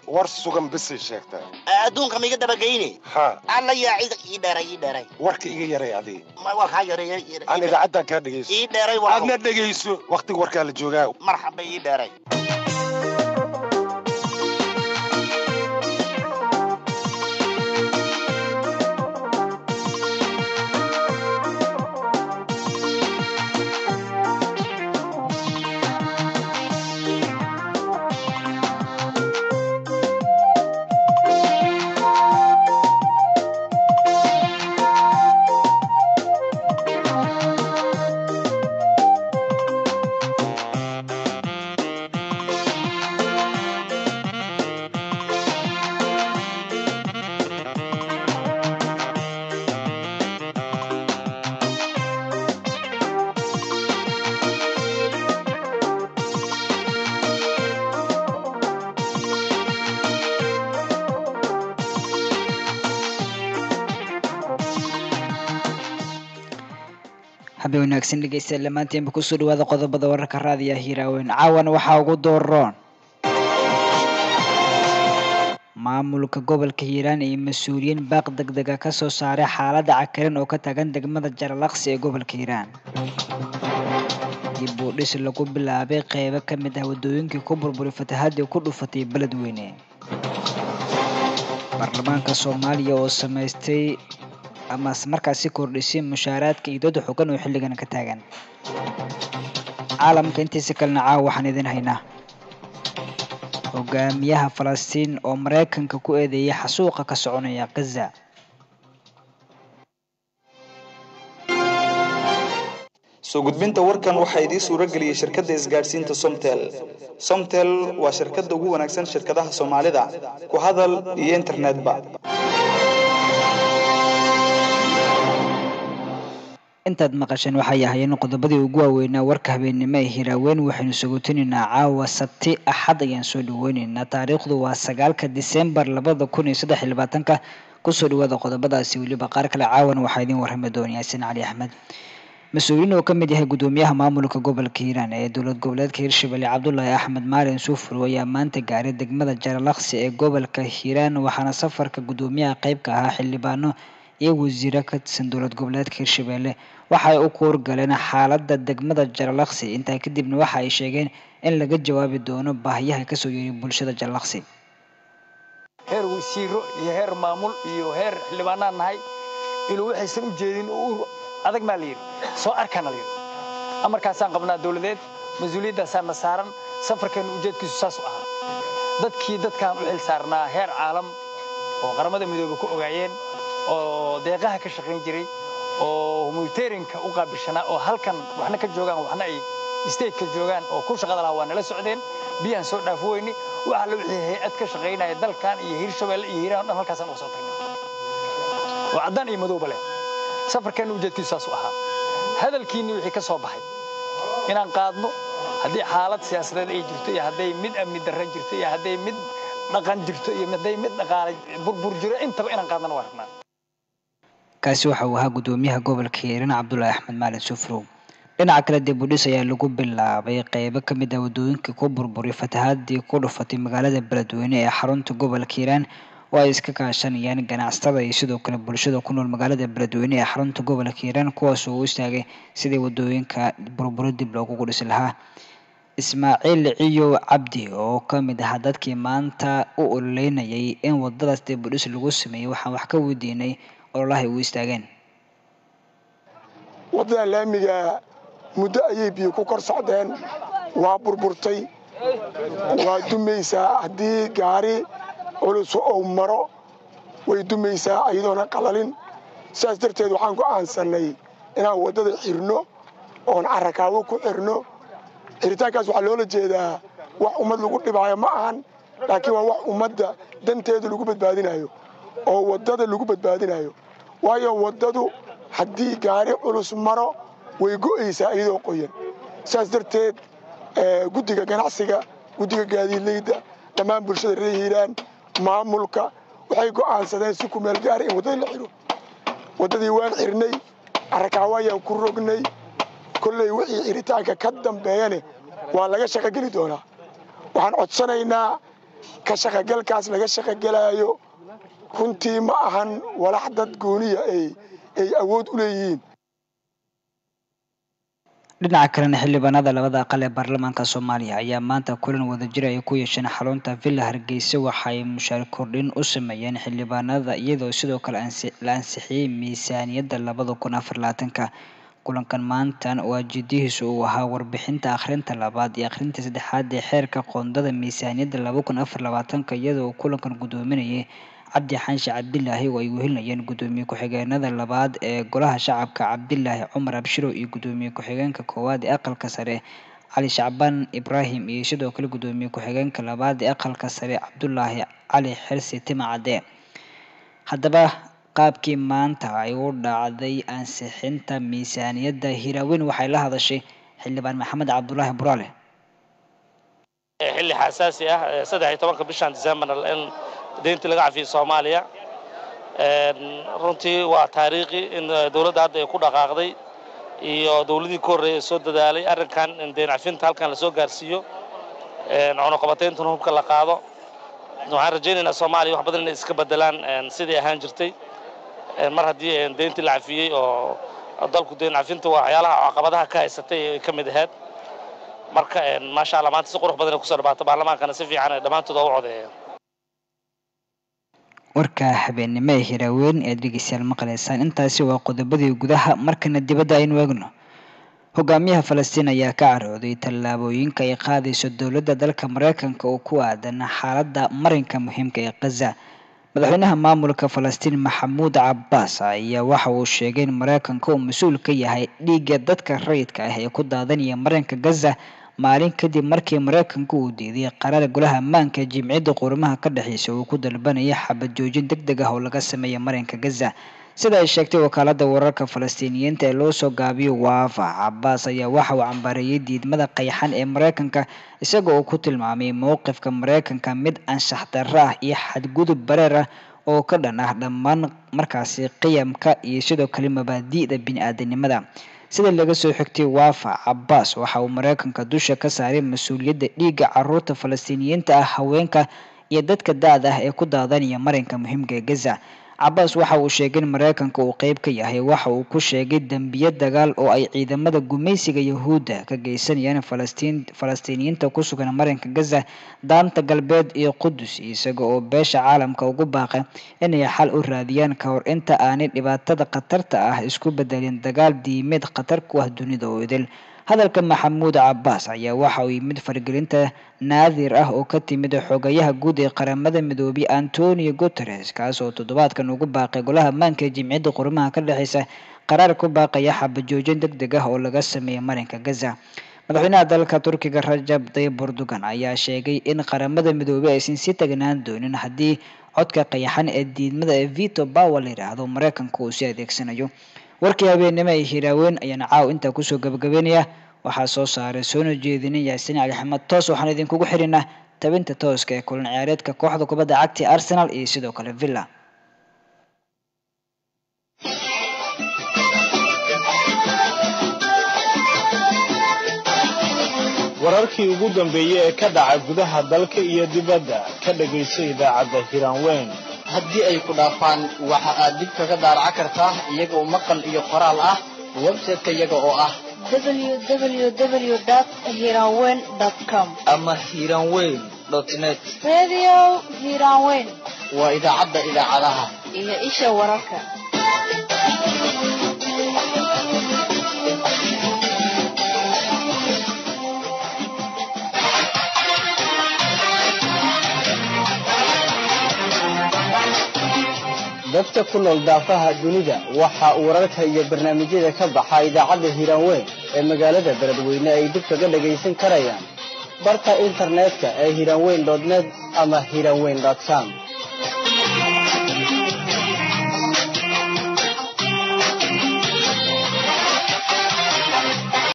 war sugan bisay sheegtaa adduunka maiga dabageyne ha alla yaa cid ii dheeray ii dheeray warka iga yaray adiga Ma- waa kaa yareeya aan idaacaddan kaa dhegayso ii dheeray waa aadna dhegayso wakhtiga warkaa la joogaa marxaba ii dheeray habe wanaagsan dhegeystayaal dhammaantiinba kusoo dhawaada qodobada wararka raadiya hiiraaweyn caawan waxaa ugu dooroon maamulka gobolka hiiraan iyo mas-uuliyiin baaq degdega ka soo saaray xaaladda cakaran oo ka taagan degmada jaralaqsi ee gobolka hiiraan dib uu dhis lagu bilaabay qeybo ka mid ah waddooyinkii ku burburay fatahaadii ku dhufatay beledweyne baarlamaanka soomaaliya oo samaystay ama markaasi kordhisay mushaaraadka iyo dooda xogan oo xilligan ka taagan caalamka intiisa kalena caawa waxaan idin haynaa hogaamiyaha falastiin oo maraykanka ku eedeeyay xasuuqa ka soconaya gaza soo gudbinta warkan waxaa idiin suuro geliyey shirkadda isgaadhsiinta somtel somtel waa shirkadda ugu wanaagsan shirkadaha soomaalida ku hadal iyo internetba intaad maqasheen waxay ahaayeen qodobadii ugu waaweynaa warka habeennimo ee hiraaweyn waxaynu sugutinaynaa caawa sabti axad ayaan soo dhaweyneynaa taariikhdu waa sagaalka disembar labada kun iyo saddex iyo labaatanka kusoo dhawaada qodobadaasi weliba qaar kale caawan waxaa idiin warrami doona yaasin cali axmed mas-uuliyiin oo ka mid yahay gudoomiyaha maamulka gobolka hiiraan ee dowlad goboleedka hirshabelle cabdulaahi axmed maalin suufur ayaa maanta gaaray degmada jaralaqsi ee gobolka hiiraan waxaana safarka gudoomiyaha qeyb ka ahaa xildhibaano iyo wasiiro ka tirsan dowlad goboleedka hirshabelle waxa ay u kuurgaleen xaaladda degmada jaralaqsi intaa kadibna waxa ay sheegeen in laga jawaabi doono baahiyaha kasoo yeeray bulshada jaralaqsi heer wasiiro iyo heer maamul iyo heer xildhibaanaan nahay inuu waxaysan u jeedin oo u adag maa la yidhi soo arkaana la yidhi amarkaasaan qabnaa dowladeed mas-uuliyaddaasaan na saaran safarkeennu ujeedkiisu saas u ahaa dadkii dadkaan u xil saarnaa heer caalam oo qaramada midoobe ku ogaayeen oo deeqaha ka shaqayn jiray oo humanitarianka u qaabilshanaa oo halkan waxna ka joogaan waxna ay stateka joogaan oo ku shaqada lahaa waa nala socdeen biyaan soo dhaafo weyne waxa la wixii hay-ad ka shaqaynaya dalkan iyo hiirshabelle iyo hiiraan o dhan halkaasaan uga soo tagnay oo caddaan iyo madowba leh safarkeenna ujeedkiisu saas u ahaa hadalkiinni wixii ka soo baxay inaan qaadno haddii xaalad siyaasadeed ay jirto iyo hadday mid amni darre jirto iyo hadday mid dhaqan jirto iyo hadday mid dhaqaale burbur jiro intaba inaan qaadnana waa rabnaa kaasi waxa uu ahaa gudoomiyaha gobolka hiiraan cabdulaahi axmed maalin sufrow dhinaca kale dib u dhis ayaa lagu bilaabay qeybo ka mid ah waddooyinkii ku burburay fatahaadii ku dhufatay magaalada beledweyne ee xarunta gobolka hiiraan oo ay iska kaashanayaan ganacsatada iyo sidoo kale bulshada ku nool magaalada beledweyne ee xarunta gobolka hiiraan kuwaas oo u istaagay sidii waddooyinka burburo dib loogu dhisi lahaa ismaaciil ciyow cabdi oo ka mid ahaa dadkii maanta u ololeynayay in waddadaas dib u dhis lagu sameeyey waxaan wax ka weydiinay ololahay u istaageen waddada laamiga muddo ayay biyo ku kor socdeen waa burburtay waa dumaysaa haddii gaari culus ou maro way dumaysaa iyadoona qalalin sidaas darteed waxaan go'aansannay inaan waddada xirno oon carrakaawo ku xirno xiritaankaas waxaa loola jeedaa wax ummad lagu dhibaayo ma ahan laakiin waa wax ummadda danteeda lagu badbaadinayo oo waddada lagu badbaadinayo waayo waddadu haddii gaari culus maro way go'aysaa iyadoo qoyan sidaas darteed guddiga ganacsiga guddiga gaadiidleyda dhammaan bulshada reer hiiraan maamulka waxay go'aansadeen si ku meel gaara in waddada la xidho waddadii waan xirnay carrakaawo ayaan ku rognay kolley wixii xiritaanka ka dambeeyane waa laga shaqogeli doonaa waxaan codsanaynaa ka shaqagalkaas laga shaqagelaayo runtii ma ahan walax dad gooniya ay awood u leeyihiin dhinaca kalena xildhibaanada labada aqal ee baarlamaanka soomaaliya ayaa maanta kulan wadajir ay ku yeesheen xarunta villa hargeysa waxa ay mushaar kordhin u sameeyeen xildhibaanada iyadoo sidoo kale la ansixiyey miisaaniyadda labada kun afar labaatanka kulankan maantan oo ajidihiisu uu ahaa warbixinta akhrinta labaad iyo akhrinta saddexaad ee xeerka qoondada miisaaniyadda laba kun afar labaatanka iyadoo kulankan guddoominayay cabdi xaanshe cabdilaahi oo ay wehelinayeen guddoomiye ku-xigeenada labaad ee golaha shacabka cabdilaahi cumar abshiro iyo guddoomiye ku-xigeenka koowaad ee aqalka sare cali shacbaan ibraahim iyo sidoo kale guddoomiye ku-xigeenka labaad ee aqalka sare cabdulaahi cali xirsi timacade haddaba qaabkii maanta ay u dhacday ansixinta miisaaniyadda hiraaweyn waxay la hadashay xildhibaan maxamed cabdulaahi buraale xilli xasaasi ah saddex iyo tobanka bishan december in deyntii laga cafiyey soomaaliya runtii waa taariikhi in dowladda hadda ay ku dhaqaaqday iyo dowladii ka horreeyay ee soo dadaalay arrinkan in deyn cafinta halkan lasoo gaarsiiyo cunuqabatayntan hubka la qaado waxaan rajaynaynaa soomaaliya wax badan inay iska bedelaan sidii ahaan jirtay mar haddii deyntii la cafiyey oo dalku deyn cafinta waa waxyaalaha caqabadaha ka haysatay ay ka mid ahayd marka maasha allah maanta si qurux badan ay kusoo dhawaato baarlamaankana si fiican ay dhammaantood oo u codeeyeen warka habeennimo ee hiraaweyn ee dhegeystayaal maqlaysaan intaasi waa qodobadii gudaha markana dibadda aynu eegno hogaamiyaha falastiin ayaa ka carooday tallaabooyinka ay qaadayso dowladda dalka mareykanka oo ku aadan xaaladda marinka muhiimka ee khaza madaxweynaha maamulka falastiin maxamuud cabbaas ayaa waxa uu sheegay in mareykanka uu mas-uul ka yahay dhiigga dadka rayidka ah ee ku daadanaya marinka gaza maalin kadib markii mareykanka uu diiday qaraar golaha ammaanka ee jimciyadda qurumaha ka dhexeysa uu ku dalbanaya xabad joojin deg deg ah oo laga sameeya marinka gaza sida ay sheegtay wakaalada wararka falastiiniyiinta ee loo soo gaabiyo waafa cabaas ayaa waxa uu cambaareeyey diidmada qayxan ee mareykanka isaga oo ku tilmaamay mowqifka mareykanka mid anshax darro ah iyo xadgudub bareer ah oo ka dhan ah dhammaan markaasi qiyamka iyo sidoo kale mabaadi'da bini-aadanimada sida laga soo xigtay waafa cabaas waxa uu mareykanka dusha ka saaray mas-uuliyadda dhiigga caruurta falastiiniyiinta ah haweenka iyo dadka da-da ah ee ku daadanaya marinka muhiimka ee gaza cabaas waxa uu sheegay in mareykanka uu qeyb ka yahay waxa uu ku sheegay dembiye dagaal oo ay ciidamada gumaysiga yahuudda ka geysanayaan falastiin falastiiniyiinta ku sugan marinka gaza daanta galbeed iyo qudus isaga oo beesha caalamka ugu baaqay inay xal u raadiyaan ka hor inta aanay dhibaatada khatarta ah isku bedelin dagaal diimeed khatar ku ah dunida oo idil hadalka maxamuud cabaas ayaa waxa uu yimid faragelinta naadir ah oo ka timid xogayaha guud ee qaramada midoobay antonio guteres kaas oo toddobaadkan ugu baaqay golaha ammaanka ee jimciyadda qurumaha ka dhexeysa qaraar ku baaqaya xabajoojin deg deg ah oo laga sameeyay marinka gaza madaxweynaha dalka turkiga rajab tayyib erdogan ayaa sheegay in qaramada midoobey aysan sii tagnaan doonin haddii codka qayaxan ee diidmada ee vito power la yidhaahdo mareykanka uu sii adeegsanayo warkii habeennimo ee hiraaweyn ayaana caaw intaa kusoo gabagabeynaya waxaa soo saaray soona jeedinay yaasiin cali axmed toos waxaan idinkugu xirinaa tabinta tooska ee kulan ciyaareedka kooxda kubadda cagta arsenal iyo sidoo kale villa wararkii ugu dambeeyey ee ka dhaca gudaha dalka iyo dibadda ka dhegayso idaacadda hiraanweyn haddii ay ku dhaafaan waxa aad dib kaga daaraca kartaa iyagoo maqal iyo qoraal ah website-ka iyaga oo ah www.hiranweyn.com ama hiranweyn net Radio Hiranweyn waa idaacadda idaacadaha iyo isha wararka. dadka ku nool daafaha dunida waxa uu wararka iyo barnaamijyada ka baxa idaacadda hiranweyn ee magaalada beledweyne ay dib kaga dhagaysan karayaan barka internetka ee hiranweyn net ama hiranweyn com